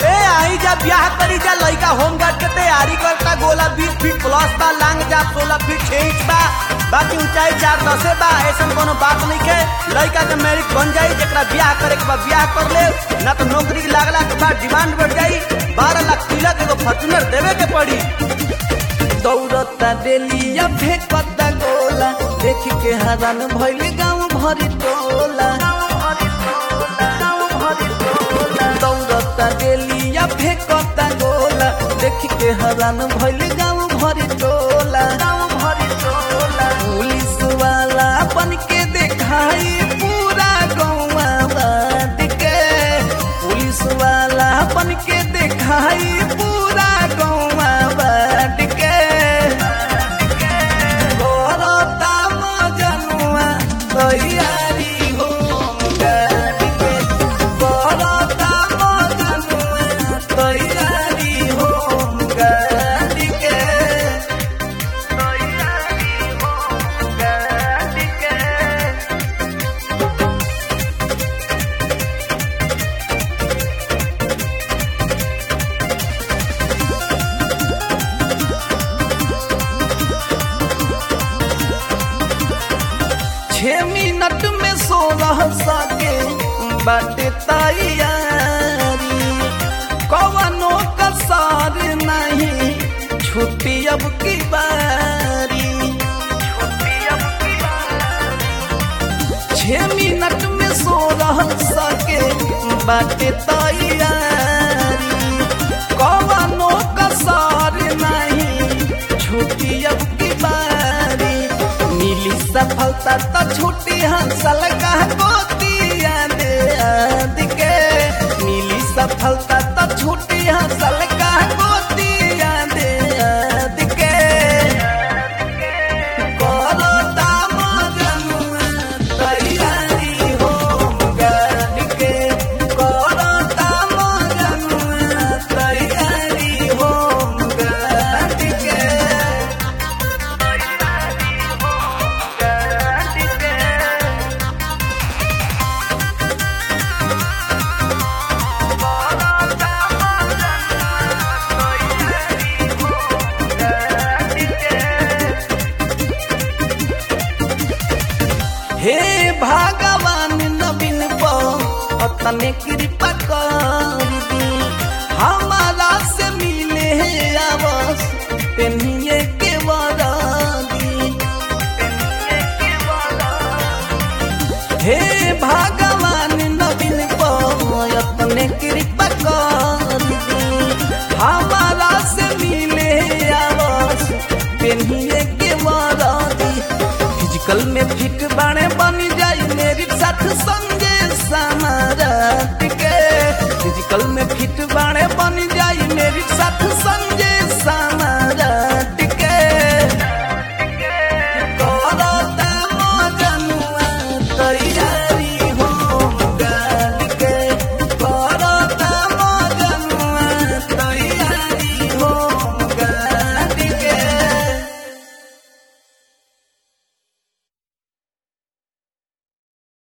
ए आई जा ब्याह करी जा लइका होम गार्ड के तैयारी करता गोला बीस फीट प्लस बा लांग जा सोलह फीट छह इंच बा बाकी ऊंचाई चार दसे बा ऐसा कोनो बात नहीं के लइका के मेरिट बन जाई जेकरा ब्याह करे के बाद ब्याह कर ले ना तो नौकरी लागला के बाद डिमांड बढ़ जाई बारह लाख तिलक एगो फॉर्चूनर देवे के पड़ी दौड़ता डेलिया फेंकता गोला देख के हरान भइल गाँव भरी टोला दौड़ता डेलिया फेंकता गोला देख के हरान भइल गाँव भरी टोला पुलिस वाला बन के देखाई पूरा गौवा बात के पुलिस वाला बन के देखाई पूरा गौवा बात के करता मजनुआ तैयारी हो गाड़ी के करता मजनुआ तैयारी हो गाड़ी के तैयारी हो गाड़ी के छह मिनट में सोलह सके बाटे तैयारी कवनो कसार नहीं छुट्टी अब की बारी छह मिनट में सोलह सके बाटे तैयारी कवनो कसार नहीं छुट्टी अब की बारी मिली सफलता तो छुट्टी हंसल का गोतिया दे आद के मिली सफलता तो छुट्टी हंसल का गोतिया दे आद के करता मजनुआ तैयारी हो गाड़ी के करता मजनुआ तैयारी हो गाड़ी के हे भगवान नवीन अपने कृपा कर दी हमारा से मिले है आवस पेनिए के वरादी हे भगवान नवीन अपने कृपा कर दी हमारा से मिले है आवस पेनिए के वरादी फिजिकल में फिट बाणे बन जाई मेरी साथ संगे समारात के फिजिकल में फिट बाणे बन जाई मेरी साथ